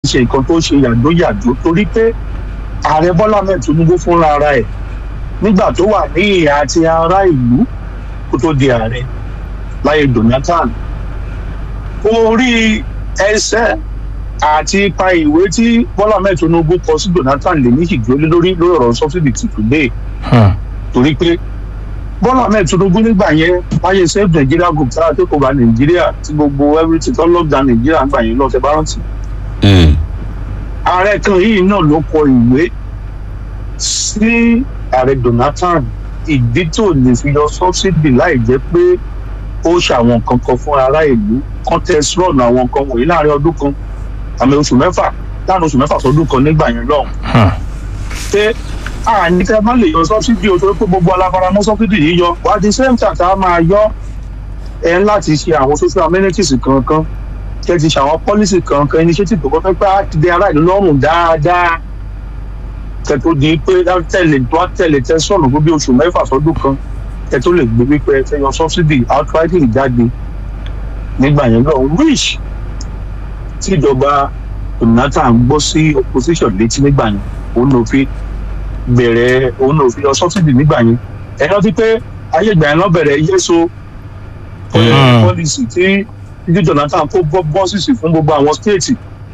ṣe nǹkan tó ṣe yàjóyàjó torí pé ààrẹ bọ́lá mẹ́ẹ̀ tinubu fúnra ara ẹ̀ nígbà tó wà ní ìhà àti ará ìlú kó tó di ààrẹ láyé jonathan orí ẹsẹ̀ àti ipa ìwé tí bọ́lá mẹ́ẹ̀ tinubu kọ sí jonathan lè ní ìgbélé lórí lórí ọ̀rọ̀ subsidy ti today torí pé bọ́lá ahmed tinubu nígbà yẹn wáyé save nigeria group tára tó kò bá nàìjíríà tí gbogbo everything tó lockdown nàìjíríà gbà yẹn lọ́sẹ̀ bá rántí. ààrẹ kan yìí náà ló kọ ìwé sí ààrẹ donatan ìdí tó lè fi yọ subsidy láì jẹ́ pé ó ṣàwọn kankan fún ará ìlú contest run àwọn nǹkan wọ̀nyí láàrin ọdún kan àmì oṣù mẹ́fà láàrin oṣù mẹ́fà sọdún kan nígbà yẹn lọ́hùn. pé àní tẹ bá lè yọ sọ́bsidì o torí pé gbogbo aláfaramọ́ sọ́bsidì yìí yọ wà á di same time tá a máa yọ ẹ ń láti ṣe àwọn social amenities kankan kẹ ti ṣe àwọn policy kankan initiative tó kọ́ fẹ́ pé á ti dé ará ìlú lọ́rùn dáadáa kẹ tó di pé tẹ̀lé tó tẹ̀lé tẹ sọ̀rọ̀ fún bí oṣù mẹ́fà sọ́dún kan kẹ tó lè gbé wípé ẹ fẹ́ yọ sọ́bsidì outrightly jáde nígbà yẹn lọ which tí ìjọba jonathan gbọ́ sí opposition létí nígbà yẹn òun ló fi bẹ̀rẹ̀ òun náà fi yọ sọ́sídì nígbà yẹn ẹ rántí pé ayé ìgbà yẹn lọ bẹ̀rẹ̀ yéso pọ́lísì tí títí jonathan kó bọ́sìsì fún gbogbo àwọn stéètì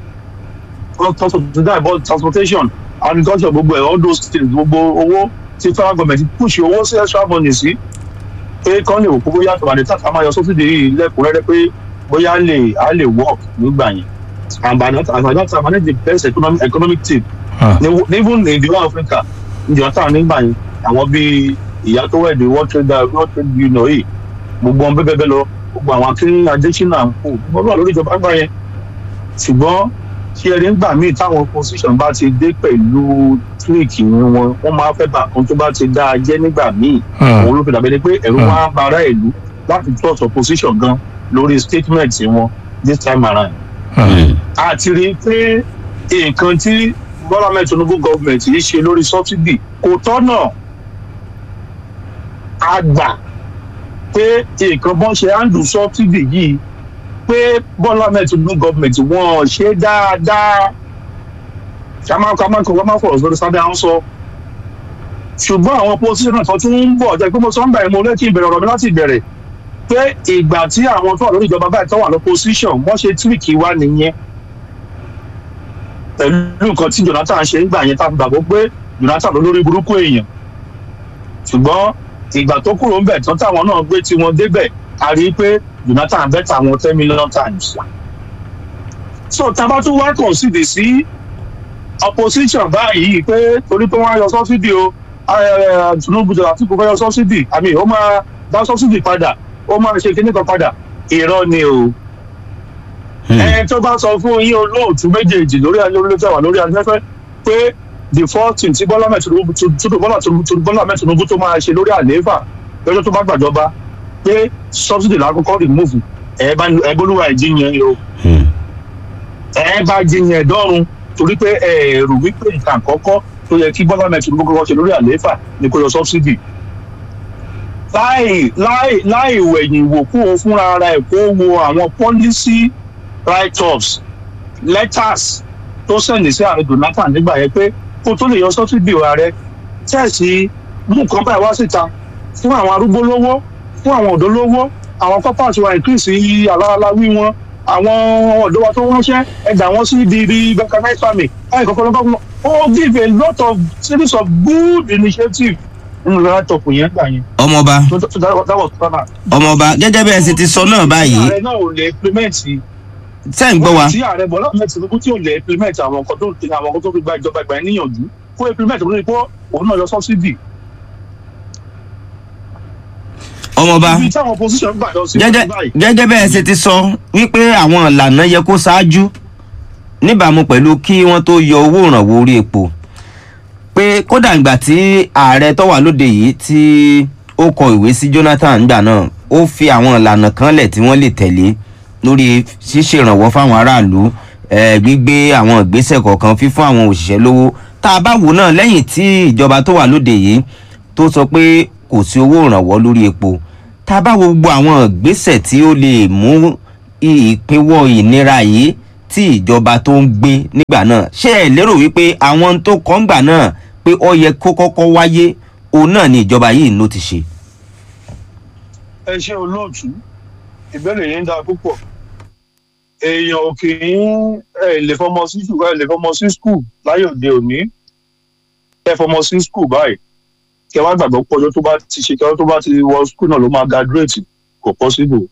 transportation agriculture gbogbo ẹ̀ all those states gbogbo owó tí federal government push owó sí extra money sí pé kán lè wò pé bóyá tòwádìí tàkà máa yọ sọ́sídì yìí lẹ́kùnrẹ́rẹ́ pé bóyá lè á lè work nígbà yẹn and by that and by that time i need the best economic economic team even in the whole africa jonathan nígbà yẹn àwọn bíi ìyá tó wẹ̀ dé world trade world trade union yìí gbogbo wọn bẹ́ẹ̀ bẹ́ẹ̀ lọ gbogbo àwọn akíní adésínà ń kó gbogbo wà lórí ìjọba gbà yẹn ṣùgbọ́n tí ẹni gbà míì táwọn opposition bá ti dé pẹ̀lú tíríkì wọn wọ́n máa fẹ́ bá kan tó bá ti dáa jẹ́ nígbà míì òun ló fi dàbẹ́ ni pé ẹ̀rù wá ń bara ìlú láti trust opposition gan lórí statement wọn this time around. àti rí i pé nǹkan tí bọ́lá mẹ́rin tinubu gọ́ọ̀mẹ̀ntì yìí ṣe lórí sọ́bsidì kò tọ́nà àgbà pé nǹkan bọ́n ṣe handle sọ́bsidì yìí pé bọ́lá mẹ́rin tinubu gọ́ọ̀mẹ̀ntì wọ́n ṣe dáadáa kàmákàmákà wọ́n máa fọ̀rọ̀ sórí sábẹ́ àwọn sọ ṣùgbọ́n àwọn opposition tó tún ń bọ̀ jẹ́ pé mo sọ ń bẹ̀rẹ̀ mo lẹ́kì ìbẹ̀rẹ̀ ọ̀rọ̀ mi láti ìbẹ̀rẹ̀ pé ìgbà tí àwọn tó wà lórí ìjọba báyìí tó wà lọ́pọ̀síṣàn wọ́n ṣe tíríkì wá nìyẹn pẹ̀lú nǹkan tí jonathan ṣe ń gbà yẹn tá a gbàgbọ́ pé jonathan ló lórí burúkú èèyàn ṣùgbọ́n ìgbà tó kúrò ń bẹ̀ tán táwọn náà gbé tiwọn débẹ̀ a rí i pé jonathan bẹ́tà wọn ten million times. so tábà tún wá consider sí opposition báyìí pé torí pé wọ́n á yọ sọ́sídì o tinubu jọba tí kò fẹ́ yọ sọ́sídì àmì ó máa dá sọ́sídì padà ó máa ṣe kíní kan padà irọ́ ni o ẹ tó bá sọ fún yín olóòtú méjèèjì lórí ayélujára wà lórí afẹ́fẹ́ pé the first thing tí bọ́lá mẹ́tìnúbù bọ́lá mẹ́tìnúbù tó máa ṣe lórí àlééfà lọ́jọ́ tó bá gbàjọba pé subsidy lákòókò remove ẹ bá ẹ bólúwa ẹ jíyan o ẹ bá jíyan ẹ̀dọ́run torí pé ẹ rò wípé nǹkan àkọ́kọ́ tó yẹ kí bọ́lá mẹ́tìnúbù kọ́kọ́ ṣe lórí àlééfà ni kó yọ subsidy láì láì láì wẹ̀yìn wò kó o fúnra ara ẹ̀ kó wo àwọn policy write-ups letters tó sẹ̀lẹ̀ sí ààrẹ jonathan nígbà yẹn pé kó tó lè yọ sọ́sídì ààrẹ tẹ̀sí mú nǹkan báyìí wá síta fún àwọn arúgbó lówó fún àwọn ọ̀dọ́ lówó àwọn pápá àti wà ìkírísì aláàláwí wọn àwọn ọ̀dọ́ wa tó ránṣẹ́ ẹ̀dà wọn sí ibi ibi mechanized farming láì kọ́kọ́ lọ́kọ́ fún ó give a lot of series of good initiative nínú láptọ̀pù yẹn gbà yẹn. ọmọọba ọmọọba gẹ́gẹ́ bí ẹ ṣe ti sọ náà báyìí ààrẹ náà ò lè implement tẹ́ ń gbọ́ wa. tí ààrẹ bọ̀lá ahmed tinubu tí ò lè implement àwọn nǹkan tó àwọn nǹkan tó fi gba ìjọba ìgbà yẹn níyànjú kó implement lórí pé òun náà yọ subsidy. ọmọọba ibi táwọn opposition gbà lọ sí gẹ́gẹ́ báyìí. gẹ́gẹ́ bẹ́ẹ̀ ṣe ti sọ wípé àwọn ìlànà yẹ kó ṣáájú níbàámu pẹ̀lú kí wọ́n tó yọ owó ìrànwọ́ orí epo pé kódà ìgbà tí ààrẹ tó wà lóde yìí tí ó kọ ìwé sí jonathan gbà náà ó fi àwọn ìlànà kan lẹ̀ tí wọ́n lè tẹ̀lé lórí ṣíṣe ìrànwọ́ fáwọn aráàlú eh, gbígbé àwọn ìgbésẹ̀ kọ̀ọ̀kan fífún àwọn òṣìṣẹ́ lówó tá a bá wò náà lẹ́yìn tí ìjọba tó wà lóde yìí tó sọ pé kò sí owó ìrànwọ́ lórí epo tá a bá wo gbogbo àwọn ìgbésẹ̀ tí ó lè mú ìpínwọ́ ìnira yìí tí ìjọba tó ń gbé nígbà náà ṣé ẹ lérò wípé àwọn tó kọ́ ńgbà náà pé ó yẹ kó kọ́kọ́ wáyé òun náà ni ìjọba yìí ló ti ṣe. ẹ ṣe olóòtú ìbéèrè yìí ń dáa púpọ̀ èèyàn ò kì í ẹ lè fọmọ sí skul ẹ lè fọmọ sí skul láyé òde òní ẹ fọmọ sí skul báyìí kẹ wá gbàgbọ́ pé ọjọ́ tó bá ti ṣe kí ọjọ́ tó bá ti wọ skul náà ló máa graduate kò possible.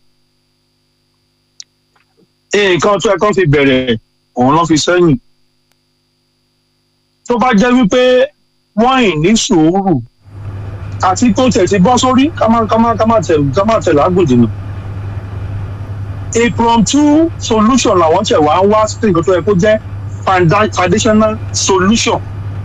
nǹkan tó ẹ̀kọ́ fi bẹ̀rẹ̀ òun ló fi sẹ́yìn tó bá jẹ́ wípé wọ́n ì ní sùúrù àti tó tẹ̀ ti bọ́ sórí ká má ká má ká má tẹ̀ ká má tẹ̀ lágbòdì nù. impromptu solution làwọn tẹ̀ wá ń wá sí nǹkan tó yẹ kó jẹ́ founda- foundational solution.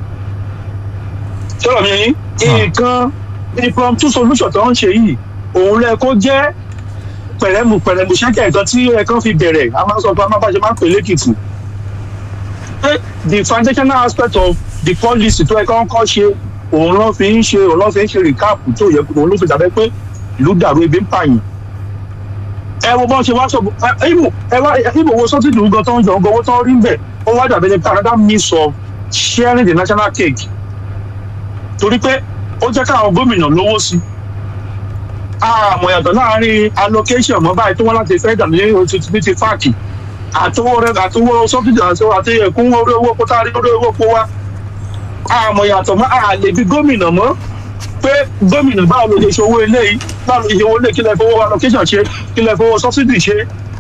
sọ̀rọ̀ mi yín nǹkan impromptu solution tó ń ṣe yìí òun rẹ kó jẹ́ pẹ̀rẹ́mù pẹ̀rẹ́mù ṣẹ́kẹ̀ nǹkan tí ẹ̀kan fi bẹ̀rẹ̀ a máa ń sọ pé a máa bá ṣe máa ń pè lẹ́kìtì. pé the foundational aspect of the policy tó ẹ̀kan kọ́ ṣe òun ló fi ń ṣe òun ló fi ń ṣe recap tó yẹ kó òun ló fi dàbẹ́ pé ìlú dàrú ebi ń pààyàn. ẹ wo bọ́n ṣe wá sọ ìmọ̀ ẹ wá ìmọ̀ wo sọ́tì ìlú gan tó ń jọ ọgọ́ owó tó ń rí bẹ̀ ó wá dàbẹ́ ní Canada means of sharing the national cake torí pé ó jẹ́ káwọn gómìnà lówó sí i àmọ̀ yàtọ̀ láàrin allocation mọ́ báyìí tó wọ́n láti fẹ́ dàbí ní ti fáàkì àtowó rẹ àtowó sọ́fíìsì àti àti ẹ̀kún orí owó kó tárí orí owó kó wá àmọ̀ yàtọ̀ mọ́ àlè bí gómìnà mọ́ pé gómìnà báwo ló ṣe ṣe owó eléyìí báwo ló ṣe ṣe owó eléyìí kí lẹ fowó allocation ṣe kí lẹ fowó subsidy ṣe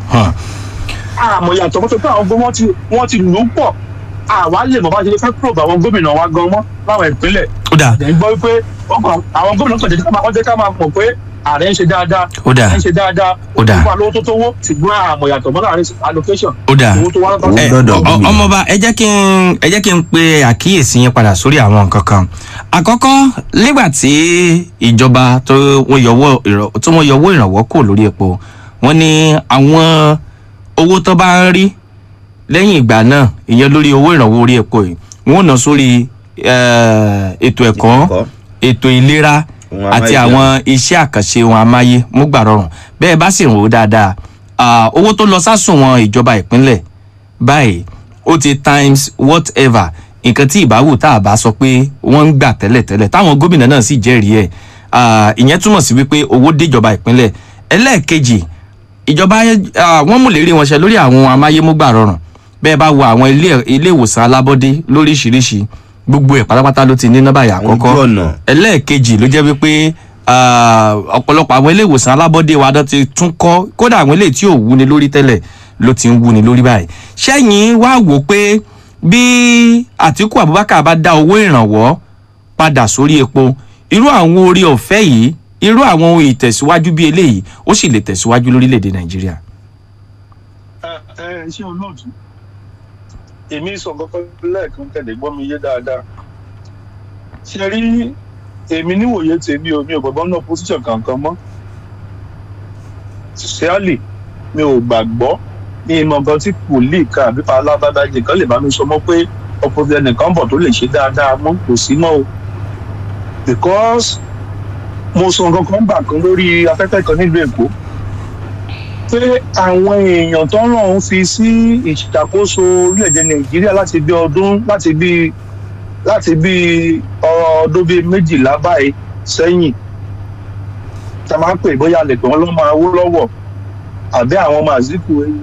àmọ̀ yàtọ̀ mọ́ tó pé àwọn gbọ́ wọ́n ti wọ́n ti lù ú pọ̀ àwa lè mọ̀ bá ṣe fẹ́ probe àwọn gómìnà wa gan mọ́ láwọn ìpínlẹ̀ ó dà ẹ̀ ń gbọ́ wípé wọ́n kàn àwọn gómìnà kan jẹ́ ká máa wọ́n jẹ́ ká máa mọ̀ pé ààrẹ ń ṣe dáadáa Ó dáa. ààrẹ ń ṣe dáadáa Ó dáa. nípa lówó tó tówó ṣùgbọ́n àmọ̀ yàtọ̀ mọ́ láàrin allocation ó dà owó tó wá lọ́tọ̀ Owó ẹ dọ́dọ̀ ọ- gómìnà. ọmọọba ẹ jẹ́ kí n ẹ jẹ́ kí n pe àkíyèsí yín padà sórí àwọn nǹkan kan àkọ́kọ́ nígbà tí ìjọba tó wọ́n yọwọ́ ìrọ̀- tó wọ́n yọwọ́ ìrànwọ́ kò lórí epo wọ́n ní àwọn owó tó bá ń rí lẹ́yìn ìgbà náà ìyẹn lórí owó ìrànwọ́ orí epo yìí wọ́n ná sórí eh, ètò ẹ̀kọ́ ẹ̀kọ́. ètò ìlera Ohun àti amáyédẹrùn. àwọn iṣẹ́ àkànṣe ohun amáyé múgbà rọrùn bẹ́ẹ̀ bá sì rò ó dáadáa ah, owó tó lọ sásùnwọ̀n ìjọba ìpínlẹ̀ báyìí ó ti times whatever nǹkan tí ìbáwò tá a bá sọ pé wọ́n ń gbà tẹ́lẹ̀tẹ́lẹ̀ táwọn gómìnà náà sì jẹ́rìí ẹ̀ Ah, ìyẹn túmọ̀ sí wípé owó déjọba ìpínlẹ̀ ẹlẹ́ẹ̀kejì ìjọba ah, wọ́n mú lérí wọn ṣe lórí àwọn amáyémúgbà rọrùn bẹ́ẹ̀ bá wo àwọn ilé ilé ìwòsàn alábọ́dé lóríṣiríṣi gbogbo ẹ̀ pátápátá ló ti ní nọ́mbà yà Àwọn àkọ́kọ́ ojú ọ̀nà. ẹlẹ́ẹ̀kejì ló jẹ́ wípé ah, ọ̀pọ̀lọpọ̀ àwọn ilé ìwòsàn alábọ́dé wa dán ti tún kọ́ kódà àwọn ilé tí ò wúni lórí tẹ́lẹ̀ ló ti ń wúni lórí báyìí sẹ́yìn wá wò pé bí Àtíkù Abubakar bá dá owó ìrànwọ́ padà sórí epo irú àwọn orí ọ̀fẹ́ yìí irú àwọn ohun ìtẹ̀síwájú bí eléyìí ó sì lè tẹ̀síwájú lórílẹ̀‐èdè Nàìjíríà. ẹ ẹ ṣé olóòtú èmi sọ kọ́kọ́ lẹ́ẹ̀kan tẹ̀lé gbọ́ mi yé dáadáa ṣe rí èmi níwòye tèmi o mi ò gbàgbọ́ náà position kankan mọ́ ṣíṣẹ́àlì mi ò gbàgbọ́ ní ìmọ̀ nǹkan tí kò lè ka àbí pa alábàbàjẹ́ kan lè bá mi sọ mọ́ pé ọ̀pọ̀lọpọ̀ ẹnìkan bọ̀ tó lè ṣe dáadáa mọ́ kò sí mọ́ o because mo sọ nǹkan kan gbà kan lórí afẹ́fẹ́ kan nílùú Èkó pé àwọn èèyàn tó ń ràn ń fi sí ìṣàkóso orílẹ̀-èdè nàìjíríà láti bí ọdún láti bí láti bí ọdún bíi méjìlá báyìí sẹ́yìn tá a máa ń pè bóyá lè pè wọ́n lọ́mọ awó lọ́wọ́ àbí àwọn ọmọ àzíkù ẹ̀yìn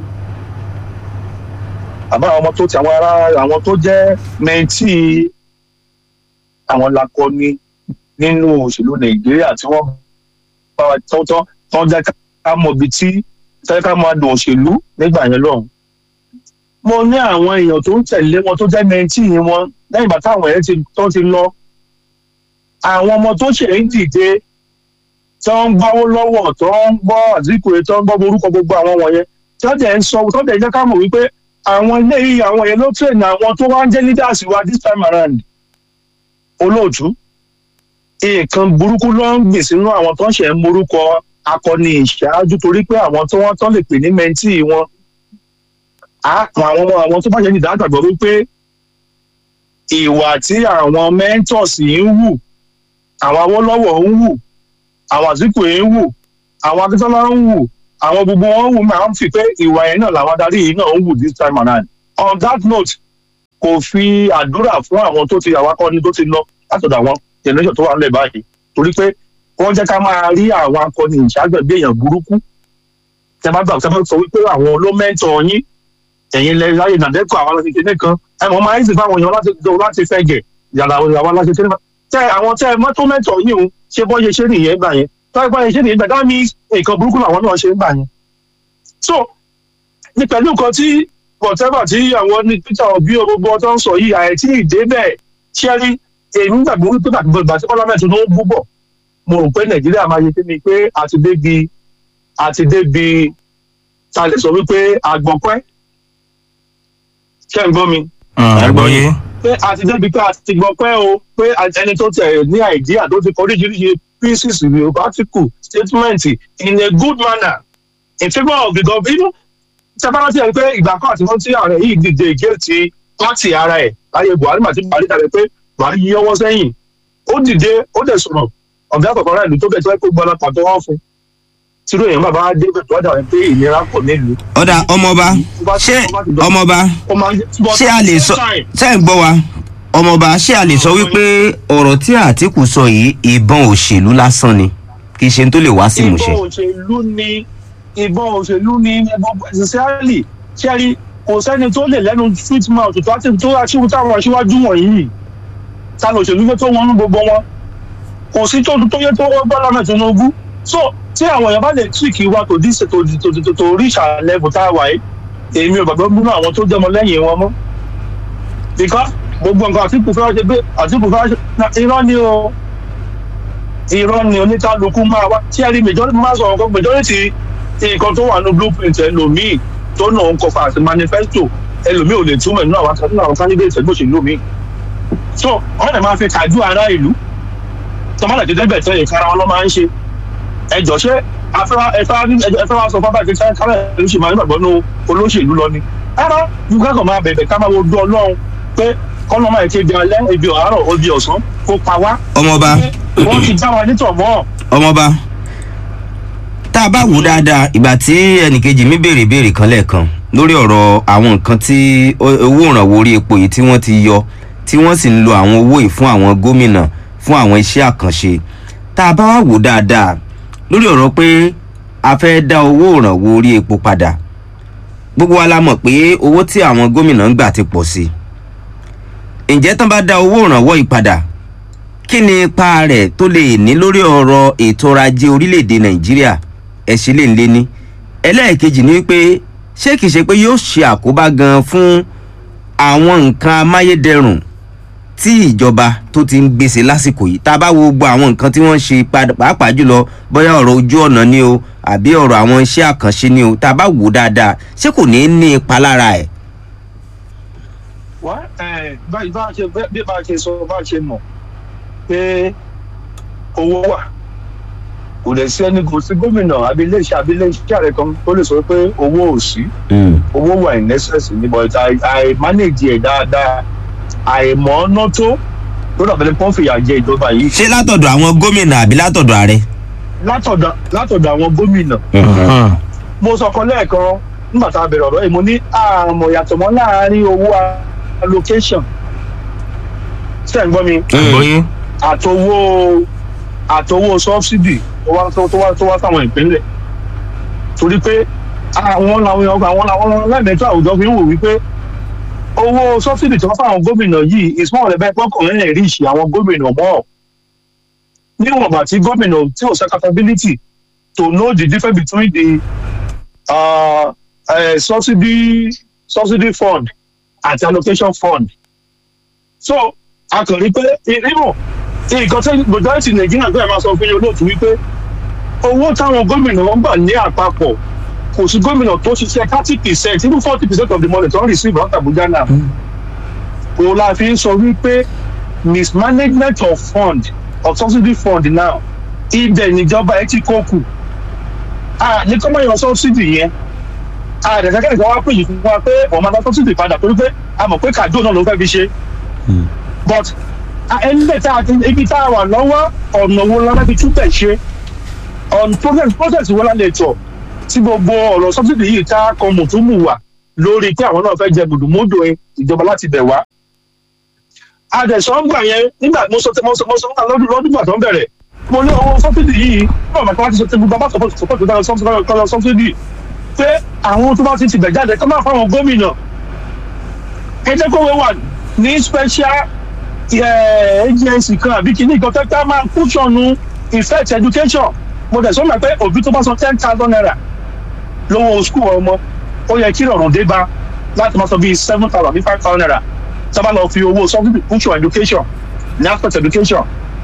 àbí àwọn ọmọ tó ti àwọn ará àwọn tó jẹ́ mẹ́ntì àwọn lakọni nínú òṣèlú nàìjíríà tí wọ́n bá wa tán tán tán jẹ́ ká mọ̀ ibi tí fẹ́ ká máa dùn òṣèlú nígbà yẹn lọ́hùn. mo ní àwọn èèyàn tó ń tẹ̀lé wọn tó jẹ́ mẹ́ntì wọn lẹ́yìn bàtà àwọn ẹ̀ tó ti lọ. àwọn ọmọ tó ṣe ń dìde tó ń gbáwó lọ́wọ́ tó ń gbọ́ àzíkùrẹ́ tó ń gbọ́ orúkọ gbogbo àwọn wọ̀nyẹn tó dẹ̀ ń sọ tó dẹ̀ jẹ́ ká mọ̀ wípé àwọn ilé yìí àwọn yẹn ló tẹ̀lé àwọn tó wá ń jẹ́ leaders wa this time around. olóòtú nǹkan burúkú ló ń gbìn sínú àwọn tó ń ṣe ń morúkọ akọni ìṣáájú torí pé àwọn tí wọ́n tán lè pè ní mẹ́ntì wọn àwọn ọmọ àwọn tó bá ṣe ní ìdágbàgbọ́ wípé ìwà tí àwọn mentors yìí ń wù àwọn Awólọ́wọ̀ ń wù àwọn Àtíkù yìí ń wù àwọn Akíntọ́lá ń wù àwọn gbogbo wọn wù máa ń fi pé ìwà yẹn náà làwọn adarí yìí náà ń wù this time around on that note kò fi àdúrà fún àwọn tó ti àwọn akọni tó ti lọ látọ̀dọ̀ àwọn generation tó wà nílẹ̀ báyìí torí pé wọ́n jẹ́ ká máa rí àwọn akọni ìṣàgbẹ̀ bí èèyàn burúkú tẹ bá gbà tẹ bá sọ wípé àwọn ló mẹ́tọ̀ yín ẹ̀yin lẹ láyé nàdẹ́kọ̀ àwọn aláṣẹ kékeré kan ẹ mọ̀ máa ń sìn fáwọn èèyàn láti láti fẹ́ gẹ̀ yàrá àwọn aláṣẹ kékeré kan tẹ àwọn tẹ mọ́tò mẹ́tọ̀ yín o ṣe bọ́ ṣe ṣe nìyẹn gbà yẹn tọ́ ẹ bọ́ ṣe ṣe nìyẹn gbà that means nǹkan burúkú làwọn náà ṣe ń gbà yẹn. so ní pẹ̀lú nǹkan tí whatever tí àwọn ní peter obi gbogbo ọtọ́ ń sọ yìí àìtí ìdè bẹ́ẹ̀ ṣẹ́rí èmi gbàgbọ́ wípé gbàgbọ́ tí parliament ló ń bú bọ̀ mo rò pé nàìjíríà máa yẹ kí ni pé àti débi àti débi ta lè sọ wípé àgbọ̀pẹ́ ṣé ń gbọ́ mi àgbọ̀yé. pé àti débi pé àti gbọ̀pẹ́ o pé ẹni tó tẹ̀ ní àìdíà tó ti kọ oríṣiríṣi pieces ìwé article statement in a good manner in favour of the government sábàá ti ẹ̀ pé ìgbà kan àti wọ́n tí ààrẹ yìí dìde géètì pátì ara ẹ̀ láyé buhari màtí buhari dàbẹ̀ pé buhari yíyọwọ́ sẹ́yìn ó dìde ó dẹ̀ sọ̀rọ̀ ọ̀gá àkọ́kọ́ rẹ̀ ló tó bẹ̀ tó ẹ́ pé gbọ́dọ̀ pàtó wọ́n fún tíró èèyàn bàbá wa dé bẹ̀tọ̀ ọ̀dà pé ìnira pọ̀ nílùú. ọ̀dà ọmọọba ṣé ọmọọba ó máa ń ṣé a lè sọ ṣé ń gbọ́ wa ọmọọba ṣé a lè sọ wípé ọ̀rọ̀ tí àtìkù sọ yìí ìbọn òṣèlú lásán ni kì í ṣe tó lè wá sí ìmúṣẹ. ìbọn òṣèlú ni ìbọn òṣèlú ni gbogbo ẹ̀sìnsẹ́rì ṣẹ́rí kò sẹ́ni tó lè lẹ́nu sweet mouth tó àti tó aṣíwú táwọn aṣíwájú wọ̀nyí ta ló òṣèlú yẹ tó wọn ní gbogbo wọn kò sí tó tó yẹ tó wọ́n bọ́ lọ́nà tinubu so tí àwọn èèyàn bá lè tíìkì wa tó dí tó tó tó tó reach our level tá a wà yìí èmi ò gbàgbọ́ múnú àwọn tó jẹmọ lẹ́yìn wọn mọ́ because gbogbo nǹkan àtìkù fẹ́ ṣe pé àtìkù fẹ́ ṣe irọ́ ni o irọ́ ni oníkálukú máa wá tí ẹni majority máa sọ nǹkan majority nǹkan tó wà ní blueprint ẹlòmíì tó náà ń kọfà àti manifesto ẹlòmíì ò lè túmọ̀ nínú àwọn nínú àwọn candidate ẹgbẹ́ òṣèlú mi so wọ́n lè máa fi kájú ará ìlú tọ́mọ́lá ti dẹ́bẹ̀ tẹ́ ìkara wọn ló máa ń ṣe ẹjọ́ ṣé ẹfẹ́ wa sọ fábà kékeré kálẹ̀ ló ṣe máa ń gbàgbọ́ nínú olóṣèlú lọ ni rárá yóò kẹ́kọ̀ọ́ máa bẹ̀bẹ̀ ká máa wo ojú ọlọ́run pé kọ́nà máa ti di alẹ́ ibi ọ̀hárọ̀ ibi ọ̀sán kó pa wá ọmọọba wọ́n ti já wa nítọ̀ mọ́ ọmọọba tá a bá wò dáadáa ìgbà tí ẹnìkejì mi béèrè béèrè kan lẹ́ẹ̀kan lórí ọ̀rọ̀ àwọn nǹkan tí ó- owó ìrànwọ́ orí epo yìí tí wọ́n ti yọ tí wọ́n sì ń lo àwọn owó yìí fún àwọn gómìnà fún àwọn iṣẹ́ àkànṣe tá a bá wá wò dáadáa lórí ọ̀rọ̀ pé a fẹ́ dá owó ìrànwọ́ orí epo padà gbogbo wa la mọ̀ pé owó tí àwọn gómìnà ń gbà ti pọ̀ sí i ǹjẹ́ tán bá dá owó ìrànwọ́ yìí padà kí ni ipa rẹ̀ tó lè ní lórí ọ̀rọ̀ ètò ọrọ̀ ajé orílẹ̀-èdè nàìjíríà ẹ̀sìn lè ń lé ní ẹlẹ́ẹ̀kejì ni wípé ṣé kìí ṣe pé yóò ṣe àkóbá gan fún àwọn nǹkan amáyédẹrùn tí ìjọba tó ti ń gbèsè lásìkò yìí tá a bá wo gbogbo àwọn nǹkan tí wọ́n ń ṣe padà- pàápàá jùlọ bóyá ọ̀rọ̀ ojú ọ̀nà ni o àbí ọ̀rọ̀ àwọn iṣẹ́ àkànṣe ni o tá a bá wò ó dáadáa ṣé kò ní í ní ipa lára ẹ̀. wá ẹ báyìí bá a ṣe bí bá a ṣe sọ bá a ṣe mọ̀ pé owó wà kò lè sí ẹni kò sí gómìnà abilé iṣẹ́ abilé iṣẹ́ rẹ̀ kan tó lè sọ pé owó ò sí owó wà in excess ní but i i manage ẹ̀ dáadáa àìmọ̀ ọ́nà tó tó dàbẹ̀lẹ̀ pọ́n fìyà jẹ ìjọba yìí ṣé látọ̀dọ̀ àwọn gómìnà àbí látọ̀dọ̀ ààrẹ. látọ̀dọ̀ látọ̀dọ̀ àwọn gómìnà mo sọ kan lẹ́ẹ̀kan nígbà tá a bẹ̀rẹ̀ ọ̀rọ̀ yìí mo ní àmọ̀ yàtọ̀ mọ́ láàárín owó allocation ṣe ń gbọ́ mi àgbọ̀yé. àtowó àtowó subsidy tó wá tó wá tó wá sáwọn ìpínlẹ̀ torí pé àwọn làwọn èèyàn àwọn làwọn lẹ́mẹ̀ẹ́tọ́ àwùjọ fi ń wò wípé owó subsidy tó wá fáwọn gómìnà yìí ìsúnmọ́ rẹ̀ bẹ́ẹ̀ pọ́kàn rẹ̀ rí ìṣì àwọn gómìnà mọ́ níwọ̀n bá tí gómìnà tí ò ṣe capability to know the difference between the uh, uh, subsidy subsidy fund àti allocation fund so a kàn rí pé ìrìnà nǹkan tí majority nàìjíríà bẹ́ẹ̀ máa sọ fún yín olóòtú wípé owó táwọn gómìnà wọn gbà ní àpapọ̀ kò sí gómìnà tó ṣiṣẹ́ thirty percent even forty percent of the money tó ń receive out abuja now kò la fi ń sọ wípé mismanagement of fund of subsidy fund now ibẹ̀ níjọba ẹ ti kó kù a ní kọ́mọ̀ yọ subsidy yẹn a dẹ̀ sẹ́kẹ̀rì kan wá pè yìí fún wa pé wọ́n máa dá subsidy padà torí pé a mọ̀ pé kàdó náà ló fẹ́ fi ṣe but ẹnlẹ tá a ti ibi tá a wà lọ́wọ́ ọ̀nà wo la láti túbẹ̀ ṣe on process process wo la lè tọ̀ tí gbogbo ọ̀rọ̀ sọ́bsidì yìí ká kan mùtúmù wà lórí pé àwọn náà fẹ́ jẹ gbùdùmọ́dù ìjọba láti bẹ̀ wá. adẹ̀sọ́ngbà yẹn nígbà mo sọ mo sọ mo sọ lọ́dún lọ́dún gbà tó ń bẹ̀rẹ̀ mo ní owó sọ́bsidì yìí náà màtí wọ́n ti sọ tẹ́gbù bàbá sọ́pọ̀tì sọ́pọ̀tì tó dára sọ́bsidì pé àwọn tó bá ti tibẹ̀ jáde kọ́ máa fáwọn gómìnà ẹ jẹ́ kó wẹ́ wà ní special agency kan àbí kìíní kan tẹ́tẹ́ máa kúṣọ̀nù effect education mo dẹ̀ sọ́nà pé òbí tó bá san ten thousand naira lówó school ọmọ ó yẹ kí ìrọ̀rùn dé bá láti máa sọ bíi seven thousand bíi five thousand naira sábà lọ fi owó subsidy push your education ní aspect education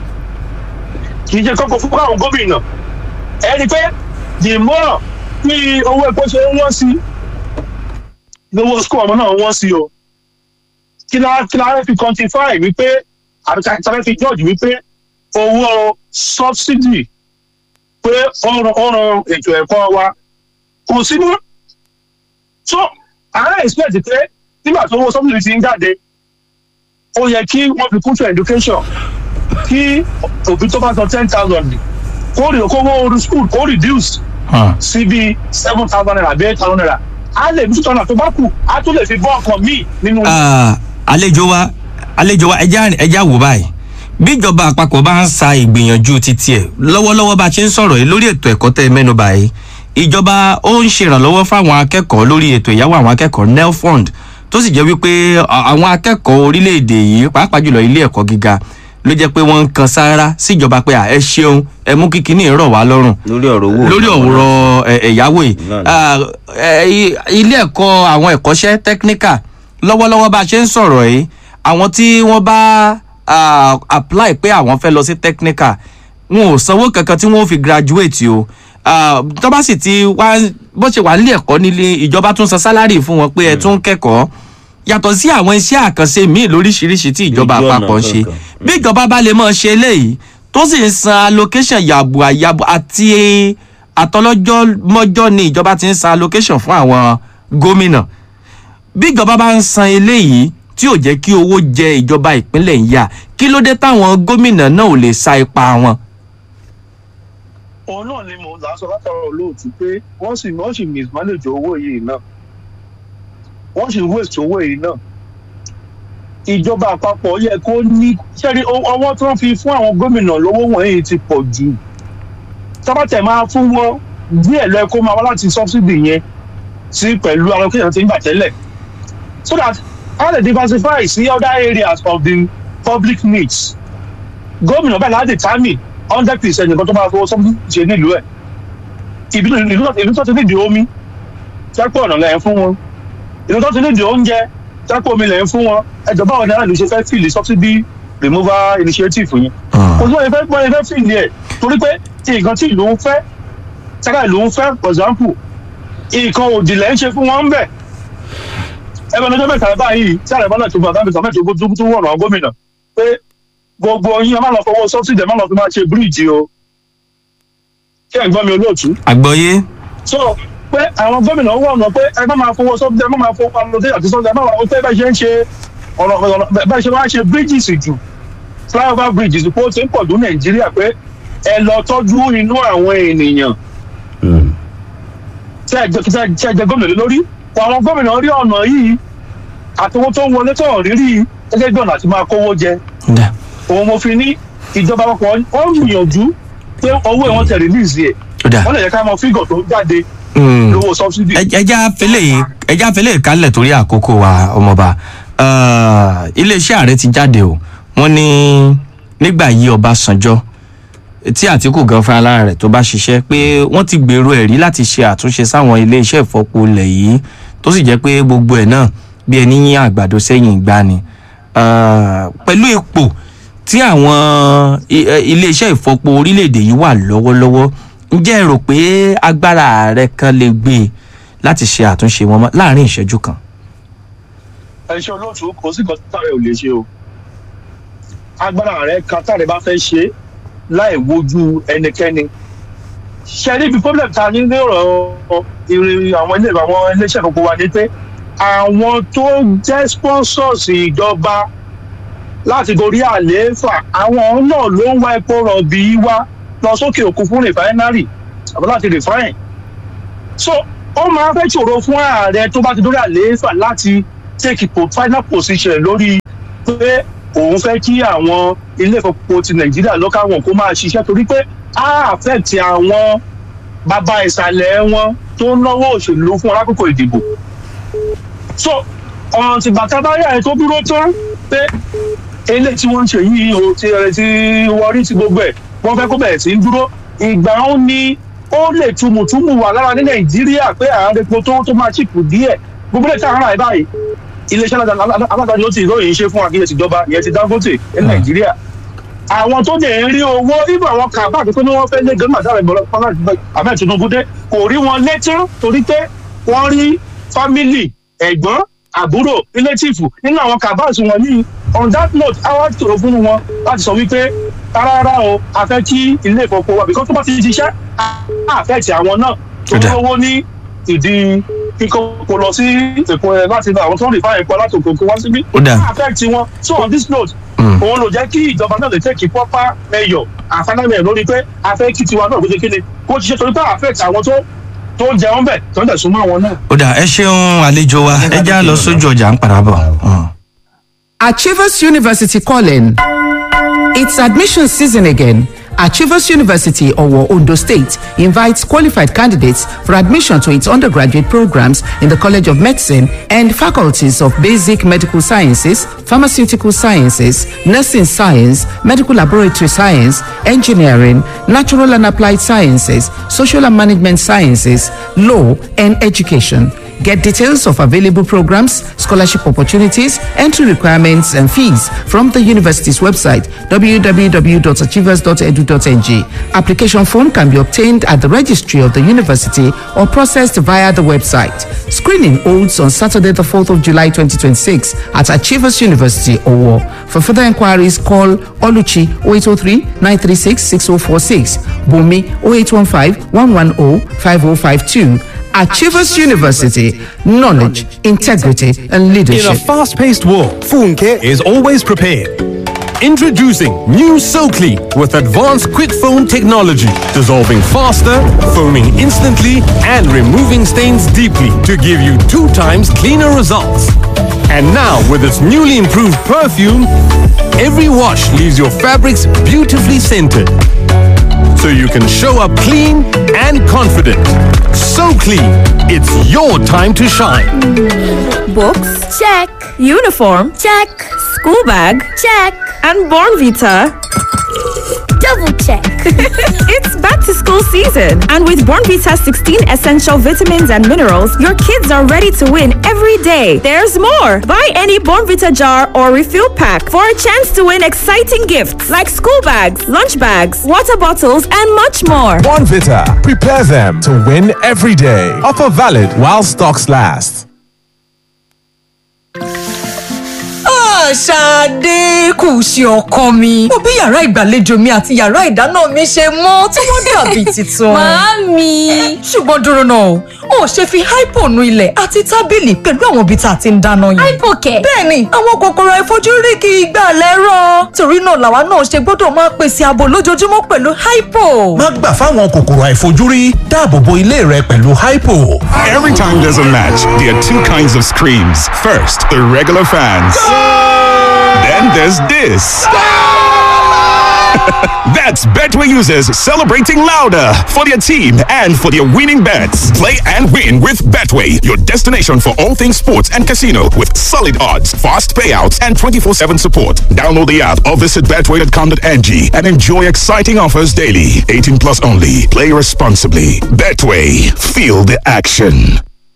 kì í jẹ́ kókó fún àwọn gómìnà ẹni pé the more bí owó epo ṣe ń wọ́n sí lówó school ọmọ náà wọ́n sí o kí la kí la fi quantify wípé àbí ká fẹ́ fi judge wípé owó subsidy pé ọ̀rọ̀ ọ̀rọ̀ ètò ẹ̀kọ́ wa kò sí mọ́ so àwọn expect pé nígbà tó owó subsidy ti ń jáde ó yẹ kí wọ́n fi kún to education kí òbí tó bá san ten thousand kó rí okòwò orí school kó reduce sí bíi seven thousand naira àbí eight thousand naira á lè ní two thousand tó bá kù á tún lè fi bọ́ ọkàn míì nínú. àlejò wa àlejò wa ẹja ẹja wò báyìí bíjọba àpapọ̀ bá ń sa ìgbìyànjú títí ẹ̀ lọ́wọ́lọ́wọ́ bá a ṣe ń sọ̀rọ̀ yìí lórí ètò ẹ̀kọ́ tẹ́ ẹ mẹ́nu báyìí ìjọba ó ń ṣèrànlọ́wọ́ fáwọn akẹ́kọ̀ọ́ lórí ètò ìyáwó àwọn akẹ́kọ̀ọ́ nelfund tó sì jẹ́ wípé àwọn akẹ́kọ̀ọ́ orílẹ̀-èdè yìí pàápàá jùlọ ilé ẹ̀kọ́ gíga ló jẹ́ pé wọ́n ń kan sáárá síjọba pé ẹ ṣeun ẹ mú kíkiní rọ̀ wá lọ́rùn lórí ọ̀rọ̀ owó lórí ọ̀rọ̀ ẹ̀yáwó yìí ilé ẹ̀kọ́ àwọn ẹ̀kọ́ṣẹ́ technical lọ́wọ́lọ́wọ́ bá a ṣe ń sọ̀rọ̀ yìí àwọn tí wọ́n bá uh, apply pé àwọn fẹ́ lọ sí technical wọn ò sanwó kankan tí wọ́n fi graduate o tó bá sì ti wá bó ṣe wà nílé ẹ̀kọ́ nílé ìjọba tún san sálárì fún wọn pé ẹ tún kẹ́kọ̀ọ́ yàtọ̀ sí àwọn iṣẹ́ àkànṣe míì lóríṣiríṣi tí ìjọba àpapọ̀ ń ṣe bí ìjọba bá lè mọ̀ ṣe eléyìí tó sì ń san allocation yàbò àyàbò àti àtọlọ́jọ́ mọ́jọ́ ni ìjọba ti ń san allocation fún àwọn gómìnà bí ìjọba bá ń san eléyìí tí ò jẹ́ kí owó jẹ ìjọba ìpínlẹ̀ ń yá kí ló dé táwọn gómìnà náà ò lè sa ipa wọn. òun náà ni mò ń lásọ látara olóòtú pé wọ́n sì wọ́n sì mismanage owó yìí náà wọ́n sì waste owó yìí náà ìjọba àpapọ̀ yẹ kó ní sẹ́ni ọwọ́ tí wọ́n fi fún àwọn gómìnà lówó wọ̀nyí ti pọ̀ jù tábàtẹ̀ máa fún wọn díẹ̀ lọ kó máa wá láti subsidy yẹn sí pẹ̀lú allocation tí ń bà tẹ́lẹ̀ so that how they diversify sí other areas of the public needs gómìnà bẹ́ẹ̀ láti determine hundred percent nǹkan tó máa fowó subsidy ṣe nílùú ẹ̀ ìlú tó ti nídìí omi jápọ̀ ọ̀nà lẹ́yìn fún wọn ìlú tó ti nídìí oúnjẹ jápọ̀ omi lẹ́yìn fún wọn ẹjọ́ báwọn náírà ló ṣe fẹ́ fìlì subsidy removal initiative yẹn kò sí wọ́n fẹ́ wọ́n fẹ́ fìlì ẹ̀ torí pé nǹkan tí ìlú ń fẹ́ sára ìlú ń fẹ́ for example nǹkan òdì lẹ́ ń ṣe fún wọn ń bẹ̀ ẹgbẹ́ ọjọ́ mẹ́ta báyìí tí àrẹ bọ́lá tó bá bá mi sọ mẹ́ta tó tó wọ̀nà gómìnà pé gbogbo yín ẹ má lọ fọwọ́ subsidy ẹ má lọ fi máa ṣe bíríìjì o kí ẹ̀ ń gbọ́ mi olóòtú. àgbọ̀yé. so pé àwọn gómìnà wọ̀ ọ̀nà pé ẹ má máa fọwọ́ subsidy ẹ má máa fọwọ́ alóde àti subsidy ẹ má máa pé bẹ́ẹ̀ ṣe ń ṣe ọ̀rọ̀ ọ̀rọ̀ bẹ́ẹ̀ ṣe máa ṣe bridges jù flyover bridges pé ó ti ń pọ̀ tó nàìjíríà pé ẹ lọ tọ́jú inú àwọn ènìyàn tí ẹ jẹ gómìnà lé lórí àwọn gómìnà rí ọ̀nà yìí àtọwọ́ tó ń wọlé tó rírí gẹ́gẹ́ bí ọ̀nà àti máa kówó jẹ òun mo fi ní ìjọba àpapọ̀ ó ń gbìyànjú pé owó ẹ̀ wọ́n tẹ̀ release ẹ̀ wọ́n lè yẹ ká mọ fígọ̀ tó jáde lówó subsidy. ẹja fẹlẹ ẹja fẹlẹ kálẹ̀ torí àkókò wa ọmọọba iléeṣẹ́ ààrẹ ti jáde o wọ́n ní nígbà yí Ọbásanjọ́ tí àtìkù gan fún alára rẹ̀ tó bá ṣiṣẹ́ pé wọ́n ti gbèrò ẹ̀rí láti ṣe àtúnṣe sáwọn iléeṣẹ́ ìfọpo ilẹ̀ yìí tó sì jẹ́ pé gbogbo ẹ̀ náà bí ẹni yín àgbàdo sẹ́yìn ìgbà ni pẹ̀lú ipò tí àwọn iléeṣẹ́ ìfọpo orílẹ̀-èdè yìí wà lọ́wọ́lọ́wọ́ ǹjẹ́ ẹ rò pé agbára ààrẹ kan lè gbé e láti ṣe àtúnṣe wọn láàrin ìṣẹ́jú kan. ẹ ṣe olóòtú kò sí nǹkan táwọn ò lè ṣe o agbára ààrẹ kan táwọn bá fẹ́ ṣe láì wojú ẹnikẹ́ni ṣe níbi problem ta ní ní ọ̀rọ̀ ìrìn àwọn ilé àwọn iléeṣẹ́ gbogbo wa ni pé àwọn tó jẹ́ sponsors ìjọba láti gorí àlééfà àwọn náà ló ń wá epo rọ̀bì wá lọ sókè òkun fún rìfáínárì àbí láti rìfáìn so ó máa fẹ́ ṣòro fún ààrẹ tó bá ti dórí àlééfà láti take po final position lórí pé òun fẹ́ kí àwọn ilé ìfowópamọ́ ti nàìjíríà lọ́ka wọn kó máa ṣiṣẹ́ torí pé á affect àwọn bàbá ìsàlẹ̀ wọn tó ń náwó òṣèlú fún alákòókò ìdìbò so ọ̀ràn tìgbà tá a bá rí àyè tó dúró tán pé eléyìí tí wọ́n ń ṣe yìí o ti ẹ̀ ti wọrí ti gbogbo ẹ̀ wọ́n fẹ́ kó bẹ̀rẹ̀ sí í dúró ìgbà ó ní ó lè tumùtumù wà lára ní nàìjíríà pé àárín epo tó tó máa ṣìpù díẹ̀ gbogbo lè tàn án báyìí iléeṣẹ́ alágbàdo ti ìròyìn ṣe fún àkíyèsí ìjọba ìyẹn ti dangote ní nàìjíríà àwọn tó dẹ̀ ń rí owó ibà àwọn kàbá àti pé wọ́n fẹ́ lé gẹ́gẹ́ màdàrà ìbọ̀lọ́ abẹ́ tinubu dé kò rí wọn létí torí pé wọ́n rí fámìlì ẹ̀gbọ́n àbúrò rílétìfù nínú àwọn kàbá àti wọn yìí on that note àwọn tòrò fún wọn láti sọ wípé rárá o a fẹ́ kí ilé ìfowópamọ́ wa because tó bá ti ṣiṣẹ́ á fẹ́ ti àwọn náà tó lówó ní ìdí kíkọ́ kó lọ sí èkó ẹ láti àwọn tó ń rìn fáyẹn pọ̀ láti òkè òkè wá síbí Ó dáa. á fẹ́ ti wọn so on this note òun ló jẹ́ kí ìjọba náà lè tẹ́kì proper measure àfánámẹ̀ lórí pé a fẹ́ kí tiwa náà kó ṣe kéde kó ṣiṣẹ́ torí pé affect àwọn tó tó ń jẹun bẹ̀ tó ń dẹ̀ súnmọ́ àwọn náà. ó dà ẹ ṣeun àlejò wa ẹ já lọ sójú ọjà ń padà bọ̀. Mm. Achievers University calling. It's admission season again. Achievers University, Owo, Ondo State, invites qualified candidates for admission to its undergraduate programs in the College of Medicine and faculties of Basic Medical Sciences, Pharmaceutical Sciences, Nursing Science, Medical Laboratory Science, Engineering, Natural and Applied Sciences, Social and Management Sciences, Law, and Education. Get details of available programs, scholarship opportunities, entry requirements, and fees from the university's website www.achievers.edu.ng. Application form can be obtained at the registry of the university or processed via the website. Screening holds on Saturday, the 4th of July 2026 at Achievers University, Owo. For further inquiries, call Oluchi 0803 936 6046, Bumi 0815 110 5052. Achievers University, knowledge, integrity, and In a leadership. fast paced world, Funke is always prepared. Introducing new SoClean with advanced quick foam technology, dissolving faster, foaming instantly, and removing stains deeply to give you two times cleaner results. And now, with its newly improved perfume, every wash leaves your fabrics beautifully scented so you can show up clean and confident. So clean, it's your time to shine. Books? Check. Uniform? Check. School bag? Check. And Born Vita? Double check. it's back to school season. And with Born Vita's 16 essential vitamins and minerals, your kids are ready to win every day. There's more. Buy any Born Vita jar or refill pack for a chance to win exciting gifts like school bags, lunch bags, water bottles, and much more. Bonvita. Prepare them to win every day. Offer valid while stocks last. Ṣadé kù sí ọkọ mi. Mo bí yàrá ìgbàlejò mi àti yàrá ìdáná mi ṣe mọ́ tí wọ́n dàbí tuntun. Màámi. Ṣùgbọ́n dúró náà, o ò ṣe fi hypo nu ilẹ̀ àti tábìlì pẹ̀lú àwọn ibi tá a ti ń dáná yẹn. Hypokẹ̀. Bẹ́ẹ̀ni, àwọn kòkòrò àìfojúrí kì í gbà lẹ́rọ̀. Torí náà làwa náà ṣe gbọ́dọ̀ máa pèsè ààbò lójoojúmọ́ pẹ̀lú hypo. Má gbà fáwọn kòkòrò àìfojúrí dáàbò bo ilé rẹ pẹ̀lú hypo. Every time there's a match, there are two kinds of screams. First, the regular fans. Then there's this. That's Betway users celebrating louder for their team and for their winning bets. Play and win with Betway, your destination for all things sports and casino with solid odds, fast payouts, and 24 7 support. Download the app or visit betway.com.ng and enjoy exciting offers daily. 18 plus only. Play responsibly. Betway, feel the action.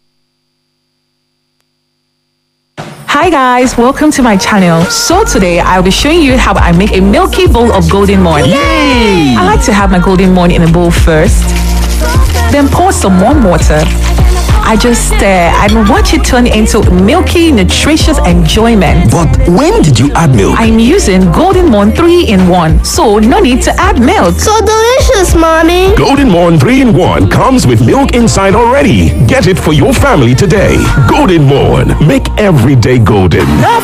Hi guys, welcome to my channel. So today I'll be showing you how I make a milky bowl of golden morn. I like to have my golden morn in a bowl first, then pour some warm water. I just stir and watch it turn into milky, nutritious enjoyment. But when did you add milk? I'm using Golden Morn 3 in 1, so no need to add milk. So delicious, Mommy. Golden Morn 3 in 1 comes with milk inside already. Get it for your family today. Golden Morn. Make every day golden. Love